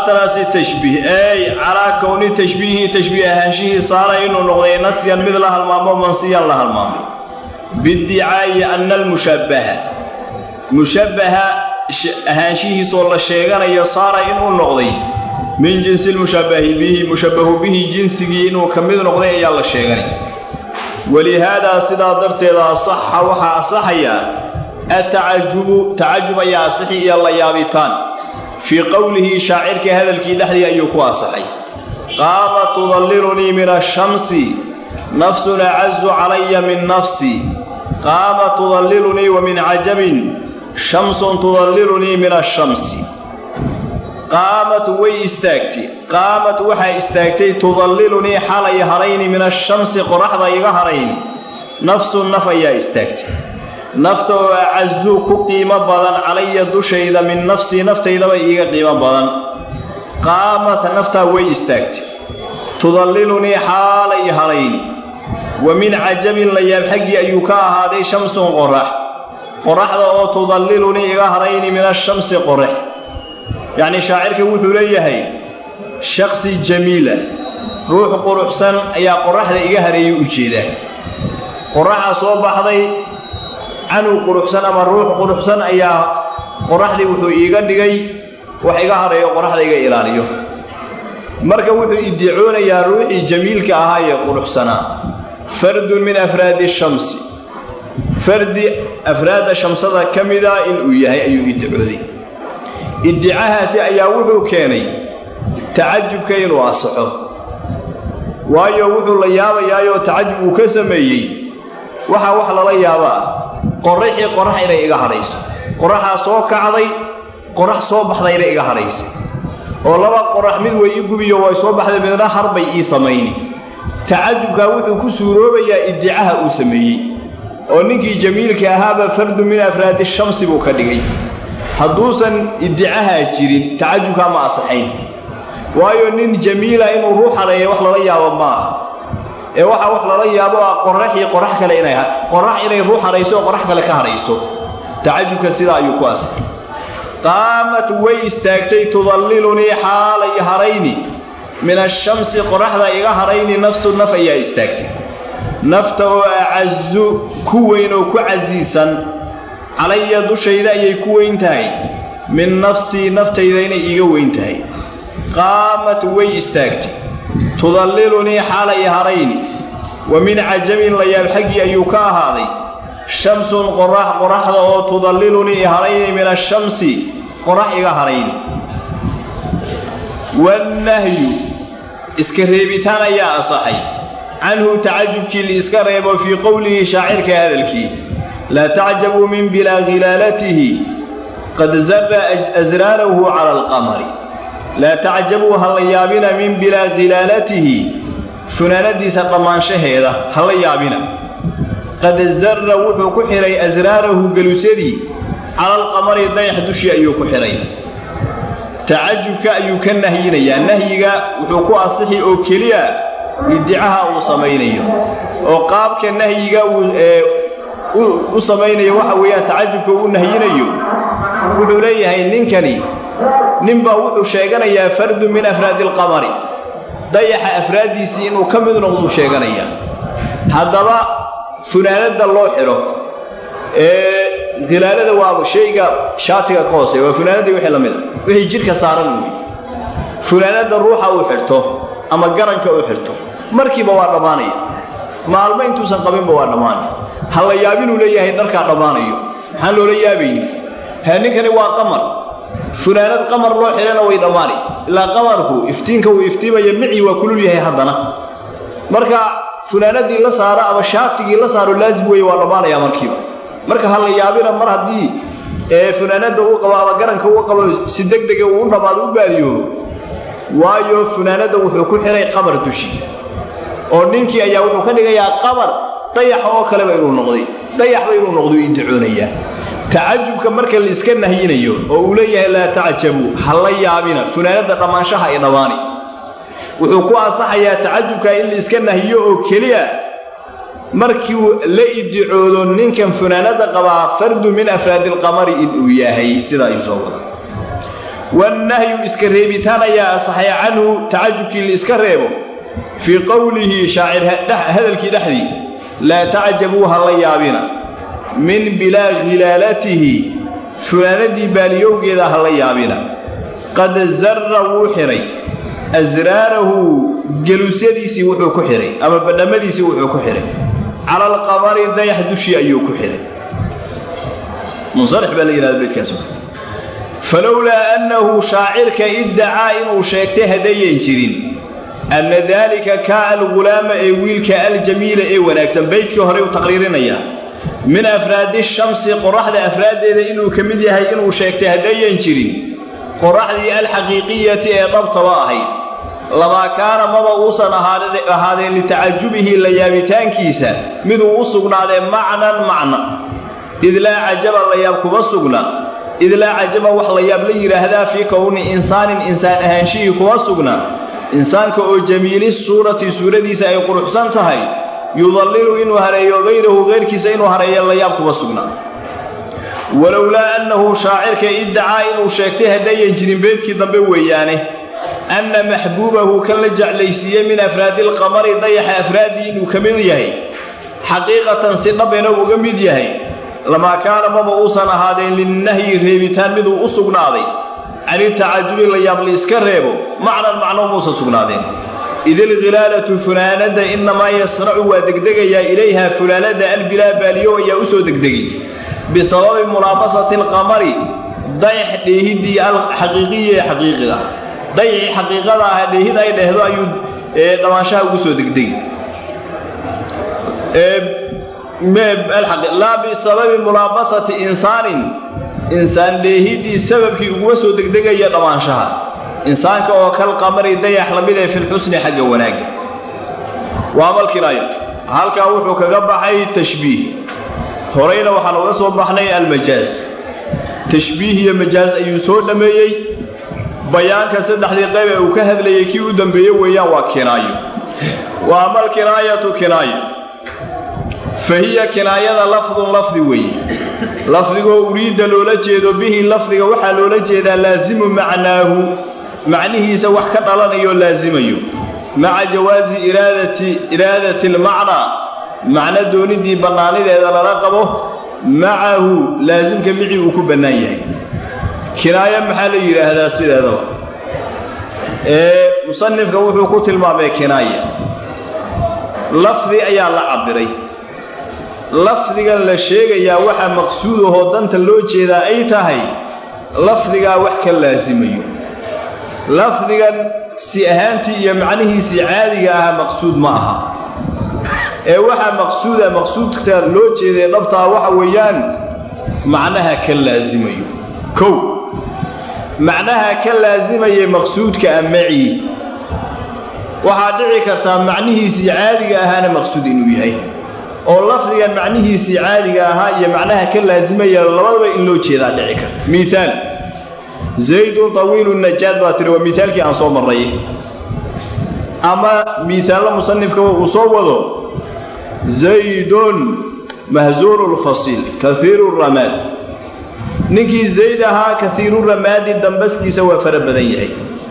calaa tashbiih ey calaa kowni tashbiihi tashbiih ahaanshihii saara inuu noqday nasyan mid la halmaamo mansiyan la halmaamay biddicaa'i anna almushabbaha mushabbaha ahaanshihiisoo la sheeganayo saara inuu noqday min jinsi lmushabbahi bihi mushabbahu bihi jinsigii inuu ka mid noqday ayaa la sheeganay walihaadaa sidaa darteeda asaxa waxaa asaxayaa atacajubu tacajub ayaa asixi iyo la yaabitaan fii qowlihi shaacirkii hadalkii dhexdii ayuu ku asaxay qaama tudallilunii min ashamsi nafsun acazu calaya min nafsi qaama tudallilunii wa min cajabin shamsun tudallilunii min ashamsi qaamat way istaagtay qaamat waxaa istaagtay tudallilunii xalay harayni min ashamsi qoraxda iga harayni nafsun naf ayaa istaagtay nafta oo acazu ku qiimo badan calaya dushayda min nafsii naftaydaba iiga qiimo badan qaamat naftaa way istaagtay tudallilunii xaalay harayni wa min cajabin layaab xaggii ayuu ka ahaaday shamsun qorax qoraxda oo tudallilunii iga harayni min ashamsi qorax yacnii shaacirka wuxuu leeyahay shakhsi jamiila ruux quruxsan ayaa qoraxda iga hareeyay u jeedaa qoraxaa soo baxday canug quruxsan ama ruux quruxsan ayaa qoraxdii wuxuu iiga dhigay wax iga hareeyo qoraxda iga ilaaliyo marka wuxuu idicoonayaa ruuxii jamiilka ahaa ee quruxsanaa fardun min afraadi shamsi fardi afraadda shamsada ka mida inuu yahay ayuu idicooday iddicahaasi ayaa wuxuu keenay tacajubka inuu asaxo waayo wuxuu la yaabayaayoo tacajub uu ka sameeyey waxaa wax lala yaabo ah qorraxii qorax inay iga hadhayso qoraxaa soo kacday qorax soo baxdayna iga hadhaysay oo laba qorax mid way ii gubiyo way soo baxday midna harbay ii samayni tacajubkaa wuxuu ku suuroobayaa iddicaha uu sameeyey oo ninkii jamiilka ahaaba fardu min afraadi shamsi buu ka dhigay hadduusan iddicahaa jirin tacajubkaa ma asaxayn waayo nin jamiila inuu ruux hareeya wax lala yaabo ma aha ee waxaa wax lala yaabo ah qoraxii qorax kale inay qorax inay ruux hadhayso oo qorax kale ka hadhayso tacajubka sidaa ayuu ku asaxay qaamat way istaagtay tudallilunii xaalay harayni min ashamsi qoraxda iga harayni nafsu naf ayaa istaagtay nafta oo acazu ku weyn oo ku casiisan calaya dushayda ayay ku weyn tahay min nafsii naftayda inay iiga weyn tahay qaamat way istaagtay tudallilunii xaalay harayni wa min cajabin layaab xaggii ayuu ka ahaaday shamsun qorax qoraxda oo tudallilunii harayni min ashamsi qorax iga harayni wannahyu iska reebitaan ayaa asaxay canhu tacajubkii liiska reebo fii qowlihi shaacirka hadalkii laa tacjabuu min bilaa khilaalatihi qad zara asraarahu cala alqamari laa tacjabuu ha la yaabina min bilaa khilaalatihi funaanadiisa dhammaanshaheeda ha la yaabina qad zarra wuxuu ku xidhay asraarahu gelusadii cala alqamari dayax dushii ayuu ku xidhay tacajubka ayuu ka nahyinayaa nahyiga wuxuu ku asixi oo keliya iddicaha uu samaynayo oo qaabka nahyiga uu u samaynayo waxa weeyaan tacajubka uu nahyinayo wuxuu leeyahay ninkani ninbaa wuxuu sheeganayaa fardu min afraadi alqamari dayaxa afraaddiisii inuu ka mid noqduu sheeganayaa haddaba funaanadda loo xidho ee khilaalada waa shayga shaatiga ka hooseya waa funaanadii wixii la mid a wixii jidhka saaran wey funaanadda ruuxa uu xidhto ama garanka uu xidhto markiiba waa dhammaanaya maalmo intuusan qabinba waa dhammaanay ha la yaabinuu leeyahay dharkaa dhammaanayo maxaan loola yaabayni ha ninkani waa qamar funaanad qamar loo xidhana way dhammaani ilaa qamarku iftiinka uu iftiimaya micii waa kulul yahay haddana marka funaanadii la saaro ama shaatigii la saaro laazim weeye waa dhammaanaya markiiba marka ha la yaabina mar haddii ee funaanadda uu qabo ama garanka uu qabo si deg dega uu u dhammaado u baadiyoobo waayo funaanadda wuxuu ku xidhay qamar dushi oo ninkii ayaa wuxuu ka dhigayaa qamar dayaxa oo kaleba inuu noqday dayaxba inuu noqdo idicoonayaa tacajubka marka la iska nahyinayo oo uu leeyahay laa tacjabuu ha la yaabina funaanadda dhammaanshaha ay dhammaani wuxuu ku ansaxayaa tacajubka in la iska nahiyo oo keliya markiu la idicoodo ninkan funaanadda qabaa fardu min afraadi alqamari inuu yahay sidaa ayuu soo wada wannahyu iska reebitaan ayaa asaxay canhu tacajubkii la iska reebo fii qowlihi shaacir hadalkii dhexdii laa tacjabuu ha la yaabina min bilaa khilaalatihi funaanadii baaliyowgeeda ha la yaabina qad zarra wuu xidhay asraarahu geluusyadiisii wuxuu ku xidhay ama badhammadiisii wuxuu ku xidhay cala alqamari dayax dushii ayuu ku xidhay munsarix baa la yidhahda beydkaas falowlaa annahu shaacirka iddacaa inuu sheegtay haddayan jirin anna daalika kaa algulaama ee wiilka aljamiila ee wanaagsan beydkii horey u taqriirinayaa min afraadi shamsi qoraxda afraaddeeda inuu ka mid yahay inuu sheegtay haddayan jirin qoraxdii alxaqiiqiyati ee dhabtaba ahayd lamaa kaana maba uusan ahaadeen litacajubihi la yaabitaankiisa miduu u sugnaadee macnan macna id laa cajaba la yaab kuma sugna id laa cajaba wax la yaab la yidhaahdaa fii kowni insaanin insaan ahaanshihii kuma sugna insaanka oo jamiili suurati suuradiisa ay quruxsan tahay yudallilu inuu hareeyo hayrahu hayrkiisa inuu hareeyo la yaab kuma sugna walowlaa annahu shaacirka iddacaa inuu sheegtay haddayan jirin beedkii dambe weeyaane anna maxbuubahu kan la jeclaysiiyey min afraadilqamari dayaxa afraaddii inuu ka mid yahay xaqiiqatan si dhabena uga mid yahay lamaa kaana maba uusan ahaadeen linnahyi reebitaan miduu u sugnaaday canitacajubi la yaab la iska reebo macnan macno muusan sugnaadeen idilkhilaalatu funaanadda innamaa yasracu waa degdegayaa ilayha funaanadda albilaa baaliyow ayaa u soo degdegay bisababi mulaabasati alqamari dayax dheehiddii alxaqiiqiyi ee xaqiiqiga ah dayacii xaqiiqada ah dheehid ay dhehdo ayuu dhammaanshaha ugu soo degdegi laa bisababi mulaabasati insaanin insaan dheehiddii sababkii uguma soo degdegaya dhammaanshaha insaanka oo kal qamari dayax lamid ee filxusni xagga wanaagga waa malkinaayatu halkaa wuxuu kaga baxay tashbiih horayna waxaan uga soo baxnay almajaaz tashbiih iyo majaaz ayuu soo dhammeeyey bayaanka saddexdii qayb ee uu ka hadlayay kii u dambeeye weeyaan waa kinaayo wa ama alkinaayatu kinaayo fa hiya kinaayada lafdun lafdi weeye lafdigoo uriidda loola jeedo bihi lafdiga waxaa loola jeedaa laasimu macnaahu macnihiisa wax ka dhalanayo laasimayo maca jawaasi iraadati almacnaa macno dooniddii bannaanideeda lala qabo macahu laasimka micii uu ku bannaan yahay kinaayo maxaa la yidhaahdaa sideedaba ee musanifka wuxuu ku tilmaamay kinaaya lafdi ayaa la cabbiray lafdigan la sheegayaa waxaa maqsuudahoo danta loo jeedaa ay tahay lafdigaa wax ka laasimayo lafdigan si ahaantii iyo macnihiisii caadiga aha maqsuud ma aha ee waxaa maqsuuda maqsuudka loo jeeday dhabtaa waxa weeyaan macnaha ka laasimayo kow macnaha ka laasimayay maqsuudka amacii waxaa dhici kartaa macnihiisii caadiga ahaana maqsuud inuu yahay oo lafdigan macnihiisii caadiga ahaa iyo macnaha ka laasimaya labadaba in loo jeedaa dhici karta miaal zaydun tawiilu najaad baa tiri waa miaalkii aan soo marray ama miaallo musanifkaba uu soo wado zaydun mahsuuru lfasiil kaiiru ramaad ninkii zayd ahaa kaiiru ramaadi dambaskiisa waa fara badan yahay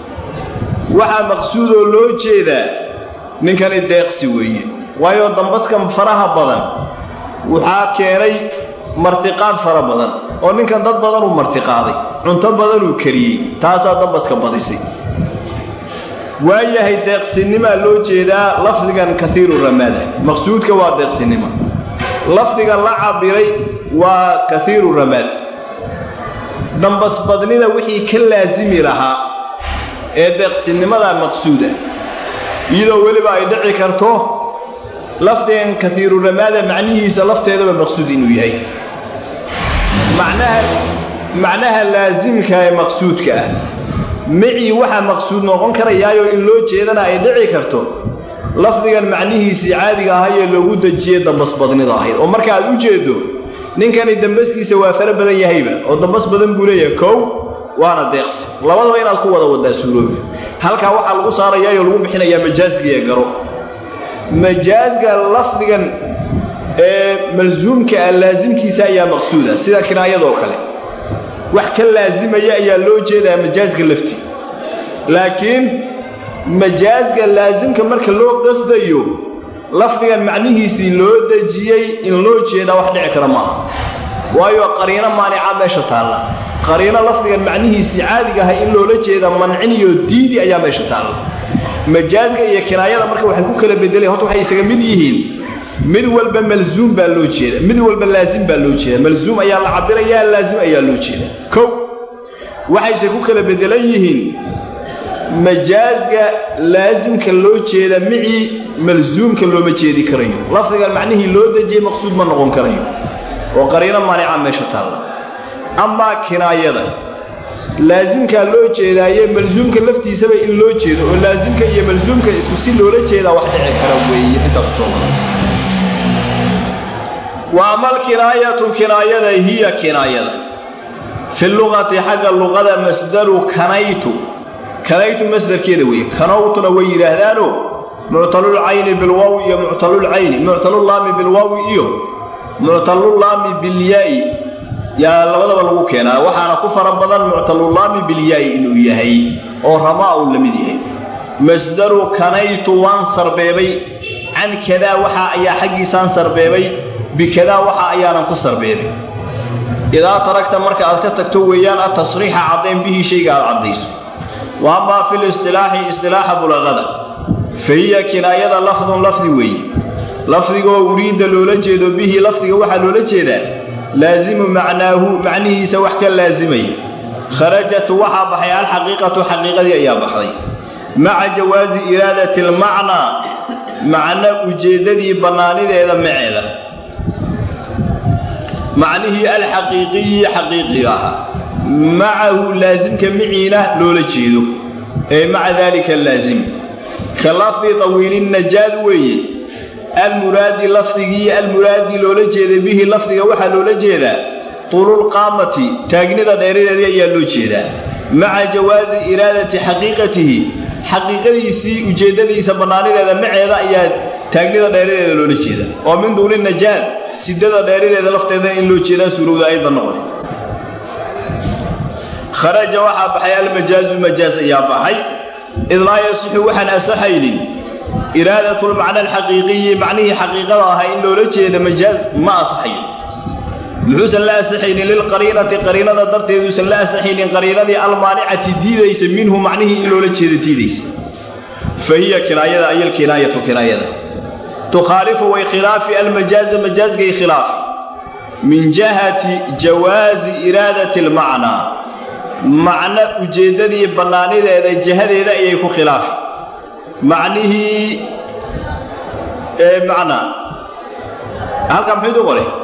waxaa maqsuudoo loo jeedaa ninkani deeqsi weeye waayo dambaskan faraha badan waxaa keenay martiqaad fara badan oo ninkan dad badanuu martiqaaday cunto badanuu kariyey taasaa dambaska badisay waayahay deeqsinimaa loo jeedaa lafdigan kaiiru ramaada maqsuudka waa deeqsinimo lafdiga la cabbiray waa kaiiru ramaad dambasbadnida wixii ka laasimi lahaa ee deeqsinimada maqsuuda iyadoo weliba ay dhici karto lafdigan kaiiru ramaada macnihiisa lafteedaba maqsuud inuu yahay macnaha laasimka ee maqsuudka ah micii waxaa maqsuud noqon karayaayoo in loo jeedana ay dhici karto lafdigan macnihiisii caadiga ahayee loogu dejiyey dambasbadnida ahayd oo marka aad u jeeddo ninkani dambaskiisa waa fara badan yahayba oo dambas badan buu leeyahay kow waana deeqsi labadaba inaad ku wada wadaa suurooga halkaa waxaa lagu saarayaayoo lagu bixinayaa majaasgiiee garo majaasga lafdigan ee malsuumka ah laasimkiisa ayaa maqsuuda sida kinaayadoo kale wax ka laasimaya ayaa loo jeedaa majaaska lafti laakiin majaaska laasimka marka loo qasdayo lafdigan macnihiisii loo dejiyey in loo jeedaa wax dhici kara maaha waayo qariino maanica meesha taalla qariino lafdigan macnihiisii caadiga ahay in loola jeeda manciniyo diidi ayaa meesha taalla majaaska iyo kinaayada marka waxay ku kala bedeleen horta waxay isaga mid yihiin mid walba malzuum baa loo jeeda mid walba laasim baa loo jeeda malzuum ayaa la cabirayaa laasim ayaa loo jeeda kow waxayse ku kala bedelan yihiin majaaska laasimka loo jeeda micii malzuumka looma jeedi karayo lafdigan macnihii loo dejiyey maqsuud ma noqon karayo oo qariino maanica meesha taalla amaa kinaayada laasimkaa loo jeedaaye malsuumka laftiisaba in loo jeedo oo laasimka iyo malsuumka isku si loola jeedaa wax dhici kara weeye intaas soo wa amal kinaayatu kinaayada hiya kinaayada fi luqati xagga luqada masdaru kanaytu kanaytu masdarkeeda weeye kanowtuna way yidhaahdaanoo muctalulcayni bilwaawi iyo muctalulcayni muctalullaami bilwaawi iyo muctalullaami bilyaa'i yaa labadaba lagu keenaa waxaana ku fara badan muctalullaami bilyaa'i inuu yahay oo ramaa uu la mid yahay masdaru kanaytu waan sarbeebay can kadaa waxaa ayaa xaggiisaan sarbeebay bikadaa waxa ayaanan ku sarbeebay idaa taragta marka aad ka tagto weeyaan atasriixa caddayn bihii shayga aad caddayso wa amaa fil istilaaxi istilaaxa bulaqada fa hiya kinaayada lafdun lafdi weeye lafdigoo uriidda loola jeedo bihi lafdiga waxaa loola jeedaa laasimu macnaahu macnihiisa wax ka laasimaya kharajat waxaa baxay alxaqiiqatu xaqiiqadii ayaa baxday maca jawaasi iraadati almacnaa macno ujeeddadii bannaanideeda maceeda macnihii alxaqiiqiyi xaqiiqiga ahaa macahu laasimka miciina loola jeedo ee maca daalika laasim ka lafdi tawiilinajaad weeye almuraadi lafdigii almuraadi loola jeeda bihi lafdiga waxaa loola jeedaa tululqaamati taagnida dheeradeedii ayaa loo jeedaa maca jawaasi iraadati xaqiiqatihi xaqiiqadiisii ujeeddadiisa bannaanideeda maceeda ayaa taagnida dheeradeeda loola jeeda oo min duuli najaad sidada dheeradeeda lafteeda in loo jeedaa suurowda ayda noqday kharaja waxaa baxay almajaazu majaaz ayaa baxay id laa yasixu waxaan asaxaynin iraadatulmacna alxaqiiqiyi macnihii xaqiiqada ahaa in loola jeeda majaaz ma asaxayo muxuusan la asaxaynin lilqariinati qariinada darteeduusan la asaxaynin qariinadii almaanicati diidaysa minhu macnihii in loola jeeda diidaysa fa hiya kinaayada ay alkinaayatu kinaayada tukhaalifu way khilaafi almajaaza majaazgay khilaafi min jihati jawaazi iraadati almacnaa macno ujeeddadii bannaanideeda jihadeeda ayay ku khilaafi macnihii ee macnaa halkaa maxayd u qoray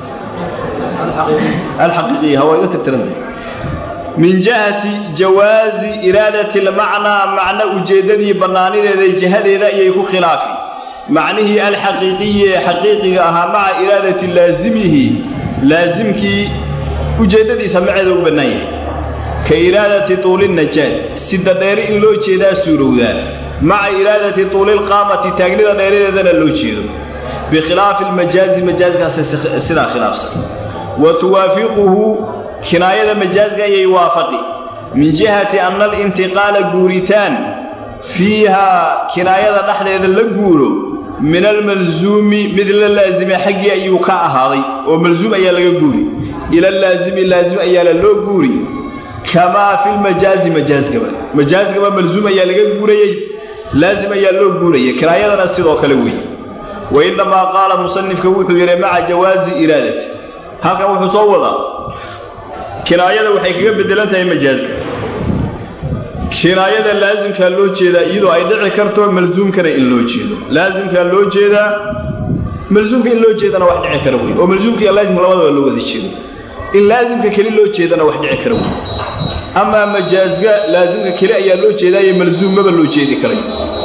alxaqiiqiya hawaa iga tirtirantahay min jihati jawaazi iraadati almacnaa macno ujeeddadii bannaanideeda jihadeeda ayay ku khilaafi macnihii alxaqiiqiyi ee xaqiiqiga ahaa maca iraadati laasimihi laasimkii ujeeddadiisa maceeda u bannaan yahay ka iraadati tuulinajaad sida dheeri in loo jeedaa suurowdaa maca iraadati tuulilqaamati taagnida dheeradeedana loo jeedo bikhilaafi almajaazi majaaskaas sidaa khilaafsan wa tuwaafiquhu kinaayada majaazka ayay waafaqi min jihati anna alintiqaala guuritaan fiihaa kinaayada dhexdeeda la guuro min almalsuumi mid la laasime xaggii ayuu ka ahaaday oo malsuum ayaa laga guuri ila laasimi laasim ayaala loo guuri kamaa fi lmajaazi majaazgaba majaazgaba malsuum ayaa laga guurayey laasim ayaa loo guurayay kinaayadana sidoo kale weeye wa innamaa qaala musanifka wuxuu yidhi maca jawaazi iraadati halkan wuxuu soo wadaa kinaayada waxay kaga beddelan tahay majaazka kinaayada laasimkaa loo jeedaa iyadoo ay dhici karto malsuumkana in loo jeedo laasimkaa loo jeedaa malsuumka in loo jeedana wax dhici kara wey oo malsuumka iyo laasimka labadaba loo wada jeedo in laasimka keli loo jeedana wax dhici kara wey amaa majaazka laasimka keli ayaa loo jeedaayo malsuummaba loo jeedi karayo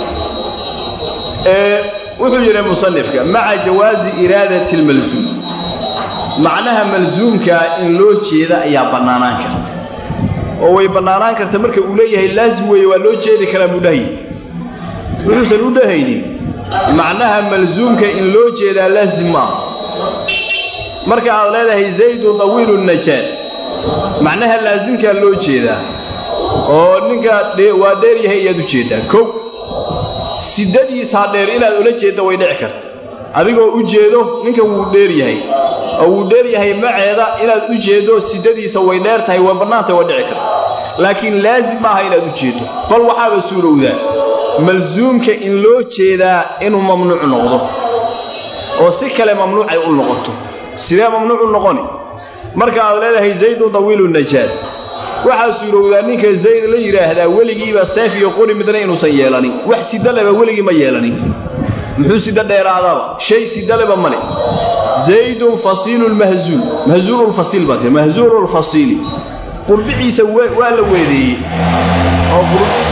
wuxuu yidhi musanifka maca jawaazi iraadati almalsuum macnaha malsuumkaa in loo jeeda ayaa bannaanaan karta oo way bannaanaan karta marka uu leeyahay laasim weeye waa loo jeedi karaa buu dhahaye wuxuusan u dhahaynin macnaha malsuumka in loo jeedaa laasim maaha marka aad leedahay zaydun dawiilu najaad macnaha laasimkaa loo jeedaa oo ninka waa dheer yahay ayaad u jeeddaa kow sidadiisaa dheer inaad ula jeedda way dhici karta adigoo u jeedo ninkan wuu dheer yahay oo wuu dheer yahay maceeda inaad u jeeddo sidadiisa way dheer tahay waa bannaantay waa dhici karta laakiin laasim maaha inaad u jeeddo bal waxaaba suurowdaa malsuumka in loo jeedaa inuu mamnuuc noqdo oo si kale mamnuucay u noqoto sidee mamnuuc u noqoni marka aad leedahay zaydun dawiilu najaad waxaa suurowdaa ninka zayd la yidhaahdaa weligiiba seef iyo qori midna inuusan yeelanin wax sidaleba weligii ma yeelanin muxuu sida dheeraadaba shay sidaleba male zaydun fasiilulmahzuul mahzuululfasiil baa tii mahzuululfasiili qurbiciisa waa la weedeeyey oo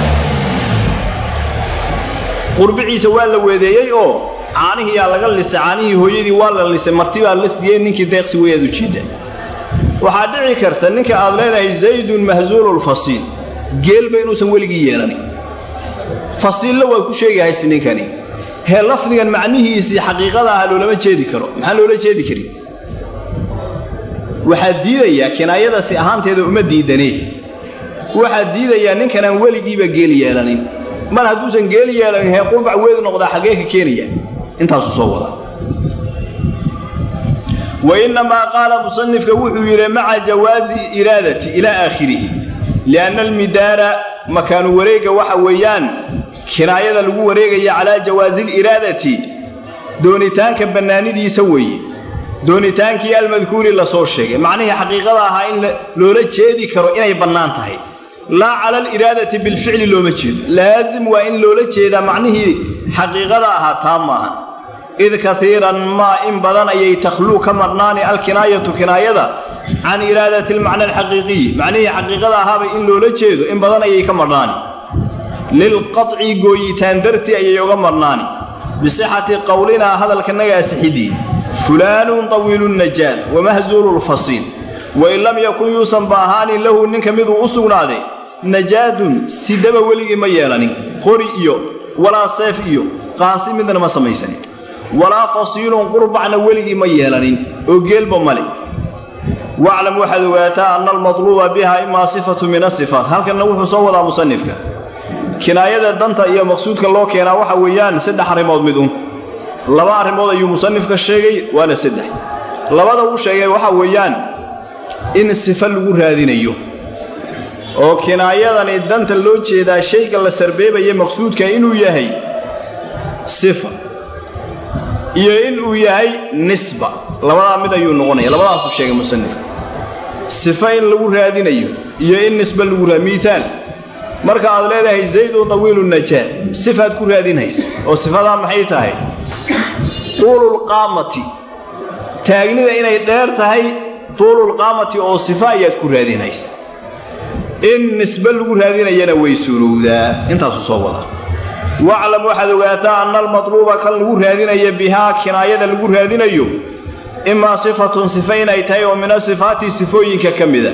qurbiciisa waa la weedeeyey oo caanihiyaa laga lisay caanihii hooyadii waa la lisay martibaa la siiyey ninkii deeqsi weyaad u jiidda waxaa dhici karta ninka aad leedahay zaydun mahzuululfasiil geelba inuusan weligii yeelanin fasiilla waad ku sheegahaysi ninkani hee lafdigan macnihiisii xaqiiqada aha loolama jeedi karo maxaa loola jeedi karin waxaad diidayaa kinaayadasi ahaanteeda uma diidanee waxaad diidayaa ninkanaan weligiiba geel yeelanin mar hadduusan geel yeelanin hee qurbac weed noqdaa xaggee ka keenaya intaasuu soo wada wainnamaa qaala musanifka wuxuu yidhi maca jawaazi iraadati ilaa aakhirihi lianna almidaara makaanu wareegga waxa weeyaan kinaayada lagu wareegaya calaa jawaasi liraadati doonitaanka bannaanidiisa weeye doonitaankii almadkuuri la soo sheegay macnihii xaqiiqada ahaa in loola jeedi karo inay bannaan tahay laa cala aliraadati bilficli looma jeedo laasim waa in loola jeedaa macnihii xaqiiqada ahaa taa maahan id kaiiran maa in badan ayay takhluu ka marnaani alkinaayatu kinaayada can iraadati almacna alxaqiiqiyi macnihii xaqiiqada ahaaba in loola jeedo in badan ayay ka marnaani lilqaطci gooyitaan dartii ayay uga marnaani bisixati qowlinaa hadalkanaga asixidii fulaanun tawiilu najaad wamahzuulu lfasiil wain lam yakun yuusan ba ahaanin lahu ninka miduu u sugnaaday najaadun sidaba weligii ma yeelanin qori iyo walaa seef iyo qaansi midna ma samaysanin walaa fasiilun qurbacna weligii ma yeelanin oo geelba male waclam waxaad ogaataa anna almatluuba biha imaa sifatu min asifaat halkanna wuxuu soo wadaa musanifka kinaayada danta iyo maqsuudka loo keenaa waxa weeyaan saddex arrimood mid un laba arrimood ayuu musanifka sheegay waana saddex labada uu sheegay waxa weeyaan in sifo lagu raadinayo oo kinaayadani danta loo jeedaa shayga la sarbeebaya maqsuudka inuu yahay sifa iyo inuu yahay nisba labadaa mid ayuu noqonaya labadaasuu sheegay musanifka sifo in lagu raadinayo iyo in nisba lagu raa miiaal marka aad leedahay zaydun tawiilu najaad sifaad ku raadinhaysa oo sifadaa maxay tahay tuululqaamati taagnida inay dheer tahay tuululqaamati oo sifa ayaad ku raadinhaysa in nisbe lagu raadinayana way suurowdaa intaasuu soo wada waclam waxaad ogaataa anna almatluuba kan lagu raadinaya bihaa kinaayada lagu raadinayo imaa sifatun sifa inay tahay oo min asifaati sifooyinka ka mida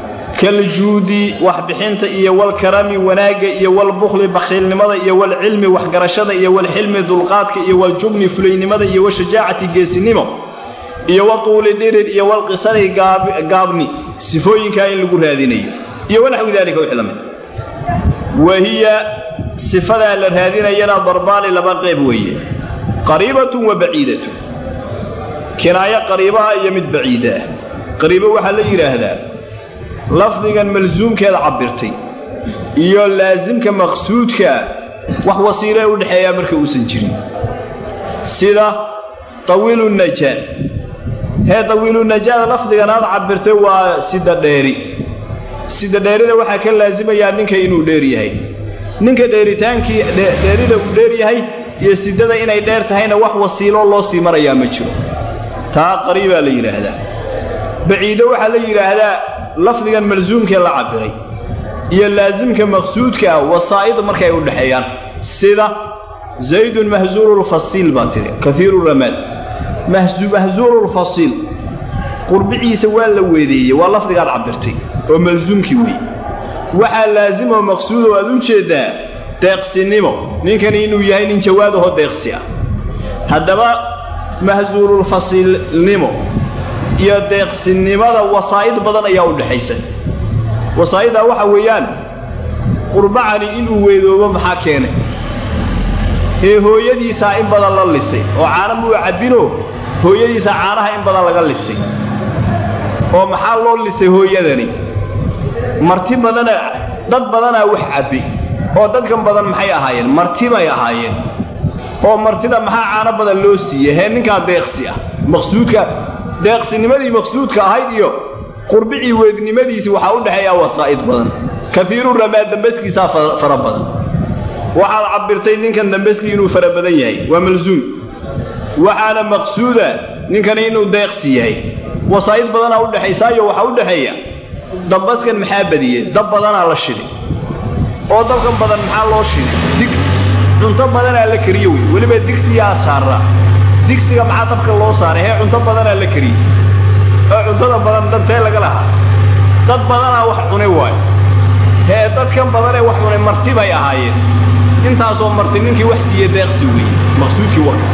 kaljuudi waxbixinta iyo walkarami wanaagga iyo walbukhli bakhiilnimada iyo walcilmi waxgarashada iyo walxilmi dulqaadka iyo waljubni fulaynimada iyo washajaacati geesinimo iyo watuuli dhirir iyo walqisari gaabni sifooyinkaa in lagu raadinayo iyo wanaxwi daalika wixii la mida wahiya sifadaa la raadinayana darbaani laba qayb weeye qariibatun wa baciidatun kinaayo qariibaha iyo mid baciida ah qariibo waxaa la yidhaahdaa lafdigan malsuumkeeda cabbirtay iyo laasimka maqsuudkaa wax wasiilee u dhexeeyaa marka uusan jirin sida tawiilu najaad hee tawiilu najaad lafdigan aad cabbirtay waa sida dheeri sida dheerida waxaa ka laasimayaa ninka inuu dheer yahay ninka dheeritaankii dheerida uu dheer yahay iyo sidada inay dheer tahayna wax wasiilo loo sii marayaa ma jiro taa qariibaa la yidhaahdaa baciido waxaa la yidhaahdaa lafdigan malsuumkee la cabbiray iyo laasimka maqsuudka ah wasaa'id markay u dhexeeyaan sida zaydun mahsuululfasiil baa tidhi kaiiru ramaad mahsuululfasiil qurbiciisa waa la weedeeyey waa lafdigaad cabbirtay oo malsuumkii weeye waxaa laasimoo maqsuudoo aad u jeeddaa deeqsinimo ninkani inuu yahay nin jawaadahoo deeqsi ah haddaba mahsuululfasiilnimo iyo deeqsinnimada wasaa'id badan ayaa u dhexaysa wasaa'iddaa waxa weeyaan qurbacani inuu weedoobo maxaa keenay ee hooyadiisaa in badan la lisay oo caana muu cabbinoo hooyadiisaa caanaha in badan laga lisay oo maxaa loo lisay hooyadani marti badana dad badanaa wax cabbi oo dadkan badan maxay ahaayeen marti bay ahaayeen oo martida maxaa caano badan loo siiyey hee ninkaa deeqsi ah maqsuudka deeqsinimadii maqsuudka ahayd iyo qurbicii weednimadiisii waxaa u dhexeeyaa wasaa'id badan kaiiru ramaa dambaskiisaa fara badan waxaad cabbirtay ninkan dambaskii inuu fara badan yahay waa malsuum waxaana maqsuuda ninkani inuu deeqsi yahay wasaa'id badanaa u dhexaysaayo waxaa u dhexeeya dambaskan maxaa badiyey dab badanaa la shiday oo dabkan badan maxaa loo shiday dig cunto badanaa la kariye wey weliba digsiyaa saarraa digsiga maxaa dabka loo saaray hee cunto badanaa la kariyey oo cuntada badan dantee laga lahaa dad badanaa wax cunay waayo hee dadkan badanee wax cunay marti bay ahaayeen intaasoo marti ninkii wax siiye deeqsi weeye maqsuudkii warka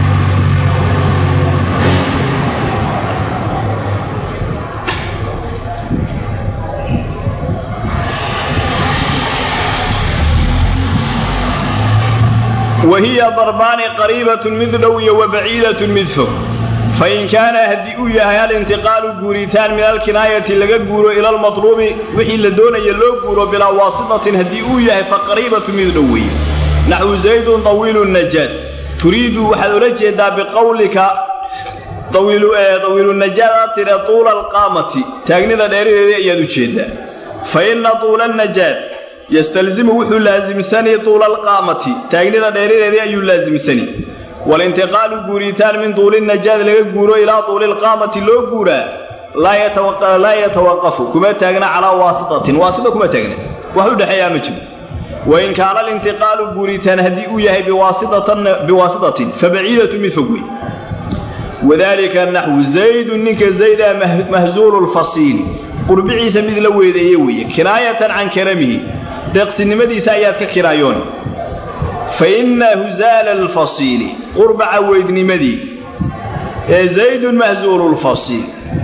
wa hiya darbaani qariibatun mid dhow iyo wa baciidatun mid fog fa in kaana haddii uu yahay alintiqaalu guuritaan min alkinaayati laga guuro ila almatluubi wixii la doonaya loo guuro bilaa waasitatin haddii uu yahay fa qariibatun mid dhow weeye naxwu zaydun tawiilu najaad turiidu waxaad ola jeedaa biqowlika tawiilunajaad aad tidhe tuula alqaamati taagnida dheeradeedii ayaad u jeeddaa fa inna tuula najaad yastalzimu wuxuu laasimsani tuula alqaamati taagnida dheeradeedii ayuu laasimsani walintiqaalu guuritaan min tuuli najaad laga guuro ilaa tuuli alqaamati loo guuraa laa yatawaqafu kuma taagna calaa waasitatin waasita kuma taagna wax u dhexeeyaa ma jiro wain kaana alintiqaalu guuritaan haddii uu yahay biwaasitatin fa baciidatu mid fog wey wadaalika naxwu zaydun ninka zayda mahzuulu lfasiili qurbiciisa mid la weedeeye weeye kinaayatan can karamihi deeqsinimadiisa ayaad ka kiraayoon fa inna husaala alfasiili qurbaca weydnimadii ee zaydun mahzuulu lfasiil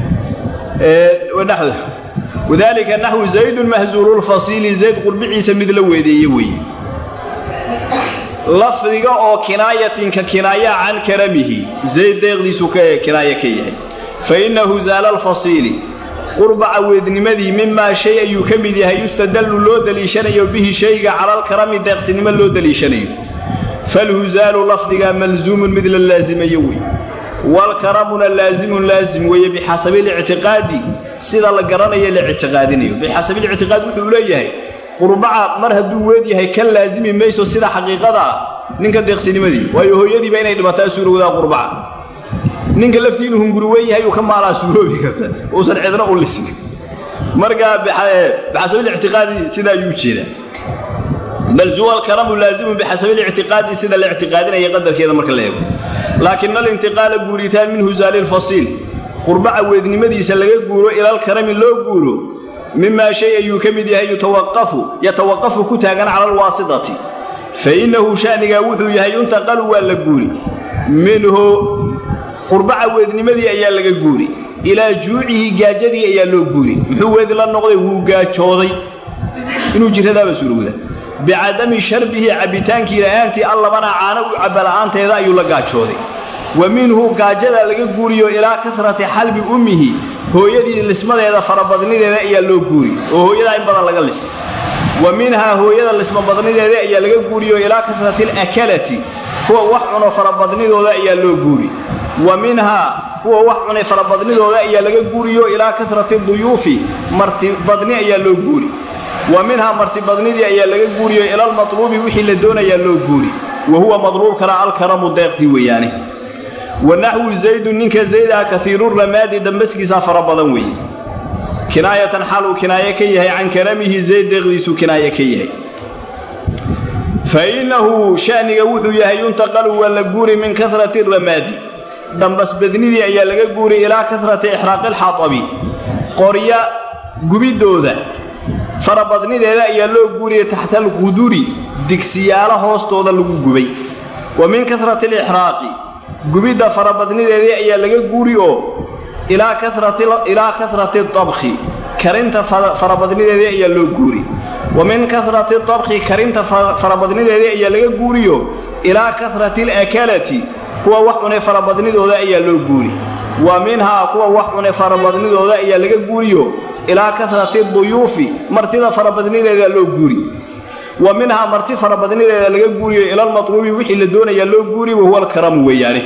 wadaalika naxwu zaydun mahzuulu lfasiili zayd qurbiciisa mid la weedeeye weeye lafdiga oo kinaayatinka kinaaya can karamihi zayd deeqdiisu kinaaye ka yahay fa inna husaala alfasiili qurbaca weednimadii mimaa shay ayuu ka mid yahay yustadallu loo deliishanayo bihi shayga calalkarami deeqsinimo loo deliishanayo falhusaalu lafdiga malsuumun mid la laasimayo wey walkaramuna laasimun laasim weeye bixasabilictiqaadi sida la garanayo la ictiqaadinayo bixasabilictiqaad wuxuu leeyahay qurbaca mar hadduu weed yahay kan laasimi mayso sida xaqiiqada ah ninka deeqsinimadii waayo hooyadiiba inay dhimataa suurowdaa qurbaca ninka laftii inuu hunguri weyn yahay uu ka maalaa suuroobi karta uusan cidna u lisin markaa bixasabilictiqaadi sidaa ayuu jeedaa bal zuwa alkaramu laazimun bixasabilictiqaadi sida la ictiqaadinaya qadarkeeda marka la eego laakin alintiqaala guuritaan min husaali lfasiil qurbaca weednimadiisa laga guuro ilalkarami loo guuro mimaa shay ayuu ka mid yahay yatawaqafu ku taagan cala alwaasitati fa innahu sha'nigaa wuxuu yahay yuntaqalu waa la guuri minhu qurbaca weednimadii ayaa laga guuri ilaa juucihi gaajadii ayaa loo guuri muxuu weedi la noqday wuu gaajooday inuu jiradaaba suurowda bicadami sharbihi cabbitaankii la'aantii allabana caano u cabba la'aanteeda ayuu la gaajooday wa minhu gaajada laga guuriyo ilaa kasrati xalbi ummihi hooyadii lismadeeda farabadnideeda ayaa loo guuri oo hooyadaa in badan laga lisay wa minhaa hooyada lismabadnideeda ayaa laga guuriyo ilaa kasrati alakalati kuwa wax cuno farabadnidooda ayaa loo guuri wa minhaa kuwa wax cunay farabadnidooda ayaa laga guuriyo ilaa kasrati duyuufi martibadni ayaa loo guuri wa minhaa martibadnidii ayaa laga guuriyo ilalmatluubi wixii la doonayaa loo guuri wa huwa madluubkana alkaramu deeqdii weeyaane wa naxwu zaydun ninka zaydaa kaiiruramaadi dambaskiisaa fara badan weeye kinaayatan xaaluu kinaaye ka yahay can karamihi zayd deeqdiisuu kinaaye ka yahay fa innahu sha'niga wuxuu yahay yuntaqalu waa la guuri min kasrati ramaadi dambasbadnidii ayaa laga guuri ilaa kasrati ixraaqi alxatabi qorya gubiddooda farabadnideeda ayaa loo guuriyay taxta alquduri digsiyaalo hoostooda lagu gubay wa min kasrati alixraaqi gubidda farabadnideedii ayaa laga guuri oo ilaa karati abkhi karinta farabadnideedii ayaa loo guuri wa min karati abkhi karinta farabadnideedii ayaa laga guuriyo ilaa karati alakalati kuwa wax cunay farabadnidooda ayaa loo guuri wa minhaa kuwa wax cunay farabadnidooda ayaa laga guuriyo ilaa karati duyuufi martida farabadnideeda loo guuri wa minhaa marti farabadnideeda laga guuriyo ilalmatluubi wixii la doonayaa loo guuri wahuwa alkaramu weeyaane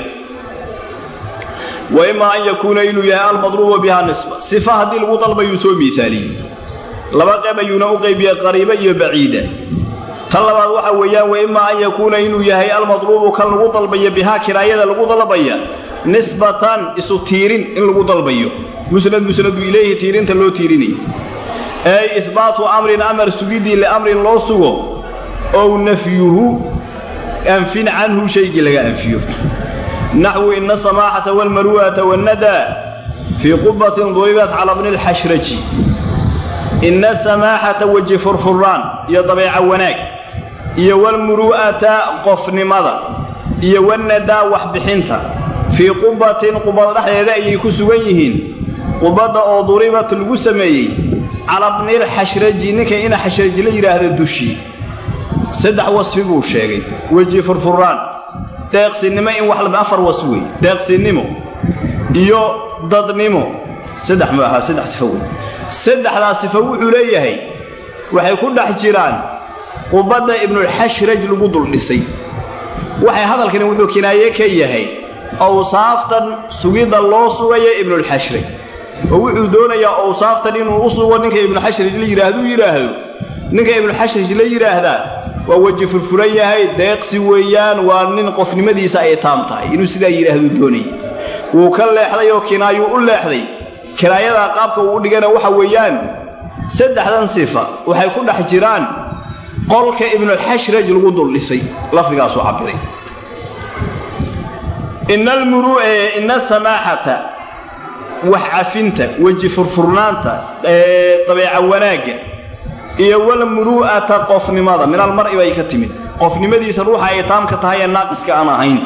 wa imaa an yakuuna inuu yahay almadruubu bihaa nisba sifa haddii lagu dalbayuu soo miaaliyey laba qayb ayuuna u qaybiyey qariiba iyo baciida tan labaad waxa weeyaan wa imaa an yakuuna inuu yahay almadluubu kan lagu dalbayo bihaa kiraayada lagu dalbaya nisbatan isu tiirin in lagu dalbayo musnad musnadu ilayhi tiirinta loo tiirinaya ay ihbaatu amrin amar sugidii liamrin loo sugo ow nafyuhu anfin canhu shaygii laga anfiyo naxwu ina samaaxata walmaru'ata wannadaa fii qubatin duribat cala bni lxashraji ina samaaxata weji furfuraan iyo dabeeca wanaag iyo walmuru'ata qofnimada iyo wannadaa waxbixinta fii qubatin qubad dhexdeeda ayay ku sugan yihiin qubadda oo duribat lagu sameeyey cala bnilxashraji ninka ina xashraji la yidhaahda dushii saddex wasfi buu sheegay weji furfuraan deeqsinimo in wax afar was wey deeqsinimo iyo dadnimo saddex ma ahaa saddex sifo wey saddexdaa sifo wuxuu leeyahay waxay ku dhex jiraan qubadda ibnulxashraj lagu duldhisay waxay hadalkani wuxuu kinaaye ka yahay awsaaftan sugidda loo sugayo ibnulxashraj oo wuxuu doonayaa awsaaftan inuu u sugo ninka ibnuxashraj la yidhaahduu yidhaahdo ninka ibnuxashraj la yidhaahdaa waa weji furfuran yahay deeqsi weeyaan waa nin qofnimadiisa ay taam tahay inuu sidaa yidhaahduu doonayay wuu ka leexday oo kinaayuu u leexday kinaayadaa qaabka uu u dhigana waxa weeyaan saddexdan sifa waxay ku dhex jiraan qolka ibnulxashraj lagu duldhisay lafdigaasuu cabbiray ina samaaxata wax cafinta weji furfurnaanta dabeeca wanaagga iyo walmuru'ata qofnimada min almar'i bay ka timid qofnimadiisa ruuxa ay taamka tahay ee naaqiska aan ahayn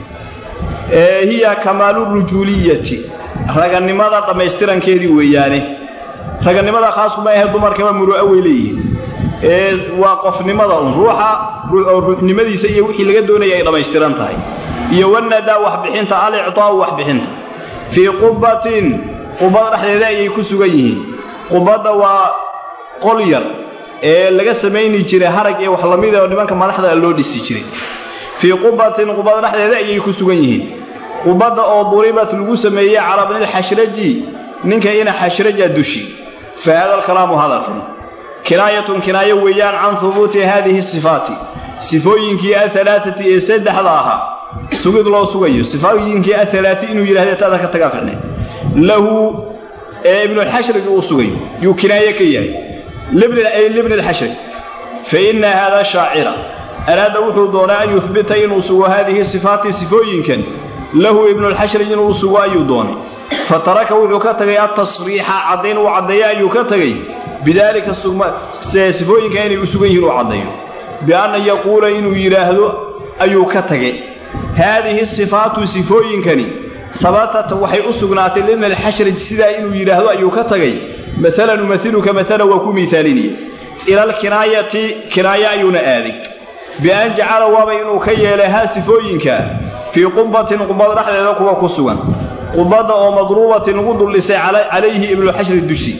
hiya kamaalu rujuuliyati raganimada dhammaystirankeedii weeyaane raganimada khaaskuma ahe dumarkaba muru'a way leeyihiin waa qofnimada un ruuxa ruuxnimadiisa iyo wixii laga doonaya ay dhammaystiran tahay iyo wanadaa waxbixinta alictaa'u waxbixinta fii qubatin qubad dhexdeeda ayay ku sugan yihiin qubadda waa qol yar ee laga samayni jiray harag iyo wax lamid oo nimanka madaxda loo dhisi jiray fii qubatin qubad dhexdeeda ayay ku sugan yihiin qubadda oo duribat lagu sameeyey calaa bnilxashraji ninka ina xashraja dushi fa hada alkalaamu hadalkan kinaayatun kinaayo weeyaan can hubuuti haadihi sifaati sifooyinkii ahalaaati ee saddexda ahaa sugid loo sugayo sifooyinkii aalaai inuu yidhahde taada ka tagaa ficneed lahu ee ibnuxashraj uu sugayo yuu kinaaye ka yahay libni lxashraj fa inna haada shaacira araada wuxuu doonaa an yuhbita inuu sugo haadihi sifaati sifooyinkan lahu ibnulxashraj inuu sugo ayuu doonay fa taraka wuxuu ka tagay altasriixa caddayn uu caddeeyo ayuu ka tegay bidaalika sifooyinka inay u sugan yihiin uu caddeeyo bianna yaquula inuu yidhaahdo ayuu ka tagay haadihi sifaatu sifooyinkani habatat waxay u sugnaatay libni alxashraj sidaa inuu yidhaahdo ayuu ka tagay maalan umailuka maalan waa ku miaalinaya ila alkinaayati kinaaye ayuuna aaday bian jacala waaba inuu ka yeelay haa sifooyinka fii qubatin qubad dhexdeeda kuwa ku sugan qubadda oo madruubatin lagu duldhisay calayhi ibnuxashraj dushii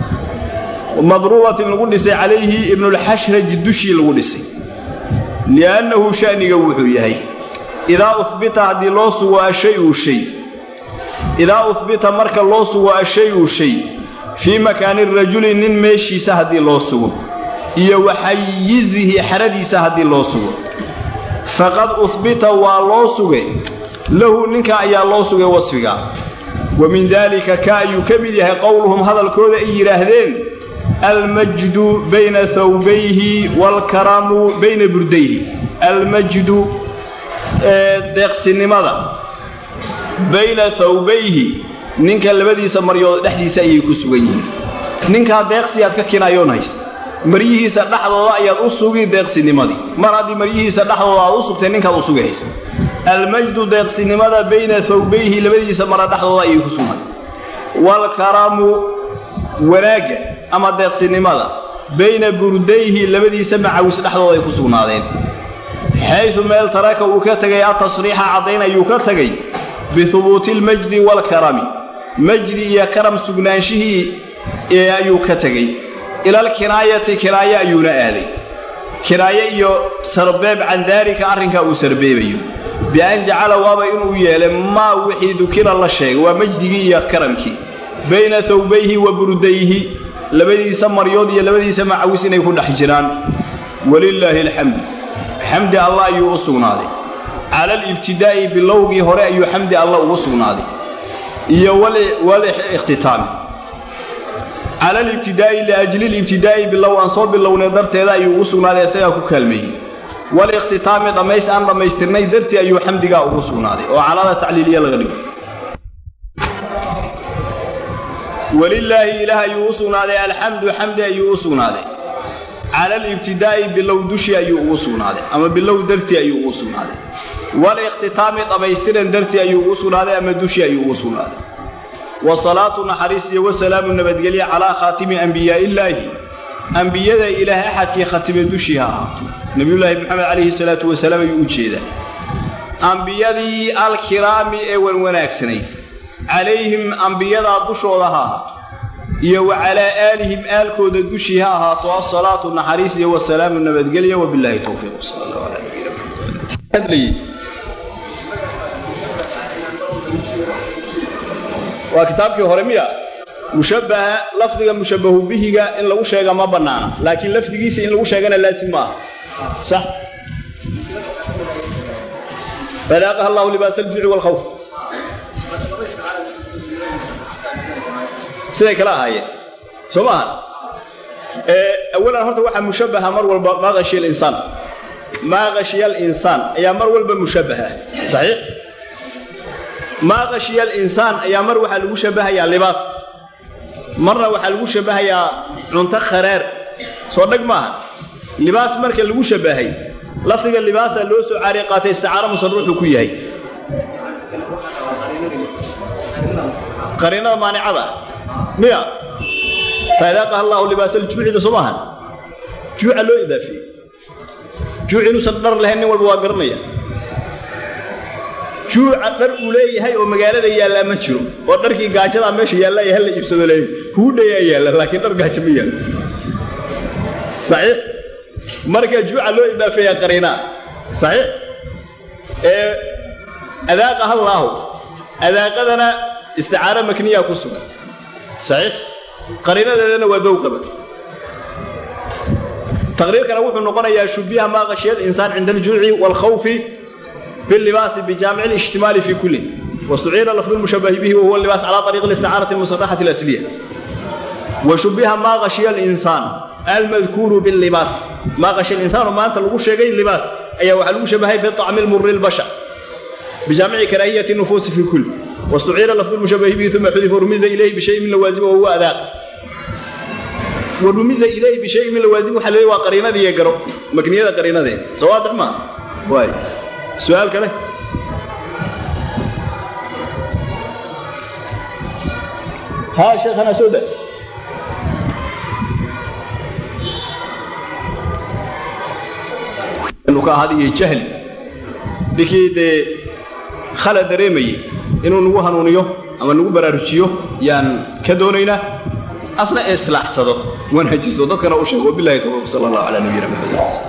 madruubatin lagu dhisay calayhi ibnulxashraj dushii lagu dhisay liannahu sha'niga wuxuu yahay idaa uhbita haddii loo sugo ashayu shay idaa uhbita marka loo sugo ashayu shay fii makaani rajuli nin meeshiisa haddii loo sugo iyo waxayizihi xeradiisa haddii loo sugo faqad uhbita waa loo sugay lahu ninka ayaa loo sugay wasfiga wa min daalika ka ayuu ka mid yahay qowluhum hadalkooda ay yidhaahdeen almajdu bayna thawbayhi waalkaramu bayna burdayhi almajdu deeqsinimada bayna thawbayhi ninka labadiisa maryood dhexdiisa ayay ku sugan yihiin ninkaa deeqsiyaad ka kinaayoonhays maryihiisa dhexdooda ayaad u sugi deeqsinimadii mar haddii maryihiisa dhexdooda aad u sugtay ninkaad u sugi haysa almajdu deeqsinimada bayna thawbayhi labadiisa mara dhexdooda ayay ku sugnay waalkaramu wanaagga ama deeqsinimada bayna burdayhi labadiisa macawis dhexdooda ay ku sugnaadeen xaydu meel taraka uu ka tegay atasriixa caddayn ayuu ka tegay bihubuuti almajdi waalkarami majdi iyo karam sugnaanshihii ee ayuu ka tegey ilalkinaayati kinaaye ayuuna aaday kinaaye iyo sarbeeb can daalika arrinkaa uu sarbeebayo bian jacala waaba inuu yeelay maa wixii dukira la sheegay waa majdigii iyo karamkii bayna thawbayhi wa burdayhi labadiisa maryood iyo labadiisa macawis inay ku dhex jiraan walilaahi alxamdu xamdi allah ayuu u sugnaaday cala alibtidaa'i bilowgii hore ayuu xamdi allah ugu sugnaaday iyo walihtitaami cala alibtidaa'i liajli libtidaa'i bilow aan soo bilownay darteeda ayuu ugu sugnaaday isagaa ku kaalmeeyey walikhtitaami dhammays aan dhammaystirnay dartii ayuu xamdigaa ugu sugnaaday oo calada tacliiliya laga dhigo walilaahi ilaah ayuu u sugnaaday alxamdu xamdi ayuu u sugnaaday cala alibtidaa'i bilow dushii ayuu ugu sugnaaday ama bilow dartii ayuu ugu sugnaaday walikhtitaami dhammaystiran dartii ayuu ugu sugnaaday ama dushii ayuu ugu sugnaaday wasalaatu naxariis iyo wasalaamu nabadgelye calaa khaatimi ambiyaa'illaahi ambiyada ilaah axadkii khatime dushii ha ahaato nebiyullaahi moxamed calayhi salaatu wasalaam ayuu u jeedaa ambiyadii alkiraami ee wanwanaagsanayd calayhim ambiyadaa dushooda ha ahaato iyo wa calaa aalihim aalkooda dushii ha ahaato asalaatu naxariis iyo wasalaamu nabadgelye wabilaahi towfiiq sal allahu calaa nabiyina maxamed waa kitaabkii hore miya mushabbaha lafdiga mushabbahu bihiga in lagu sheega ma bannaana laakiin lafdigiisa in lagu sheegana laasim ma aha sax fadaaqaha allahu libaas aljuuci waalkhawf siday kala ahaayeen soo maaha awalan horta waxaa mushabbaha mar walba maa khashiya alinsaan maa khashiya alinsaan ayaa mar walba mushabbaha saxiix maa khashiya alinsaan ayaa mar waxaa lagu shabbahayaa libaas marna waxaa lagu shabbahayaa cunto kharaar soo dhag maaha libaas marka lagu shabbahay lafdiga libaasaa loo soo caariy qaatay isticaaro musaruuxuu ku yahay qariinada maanicada miya faadaaqaha allaahu libaasa aljuucida soo maahan juuca loo idaafeeyey juuc inuusan dhar lahayn nin walba waa garanaya juuca dhar uu leeyahay oo magaalada yaallaa ma jiro oo dharkii gaajadaa meesha yaallaya hala iibsado leeyahy huudhayaa yaalla laakiin dhar gaajo ma yaallo saxiix marka juuca loo idaafeeyaa qariinaa saxiix ee adaaqaha allaahu adaaqadana isticaaro makniyaa ku sugan saxiix qariinadeedana waa dowqaba taqriirkana wuxuu noqonayaa shubbiha maa khashiya alinsaan cinda aljuuci waalkhawfi باللباس بجامع الاشتمال في كل واستعير لفظ المشبه به وهو اللباس على طريق الاستعارة المصرحة الأصلية وشبه ما غشي الإنسان المذكور باللباس ما غشي الإنسان وما أنت لغو شيء اللباس أي وحلو شبهه بالطعم المر البشع بجامع كراهية النفوس في كل واستعير لفظ المشبه به ثم حذف ورمز إليه بشيء من لوازمه وهو أذاق ورمز إليه بشيء من لوازمه حلوه وقرينة ذي يقرأ مكنية قرينة ذي سواضح ما واي سؤال كله ها شيخنا سودة luka hadiyo jahli ninkii dee khala dareemayey inuu nagu hanuuniyo ama nagu baraarujiyo yaan ka doonaynaa asna islaaxsado wanaajisto dadkana u sheego wabilahi tawfiiq sala allahu calaa nabiyina maxamed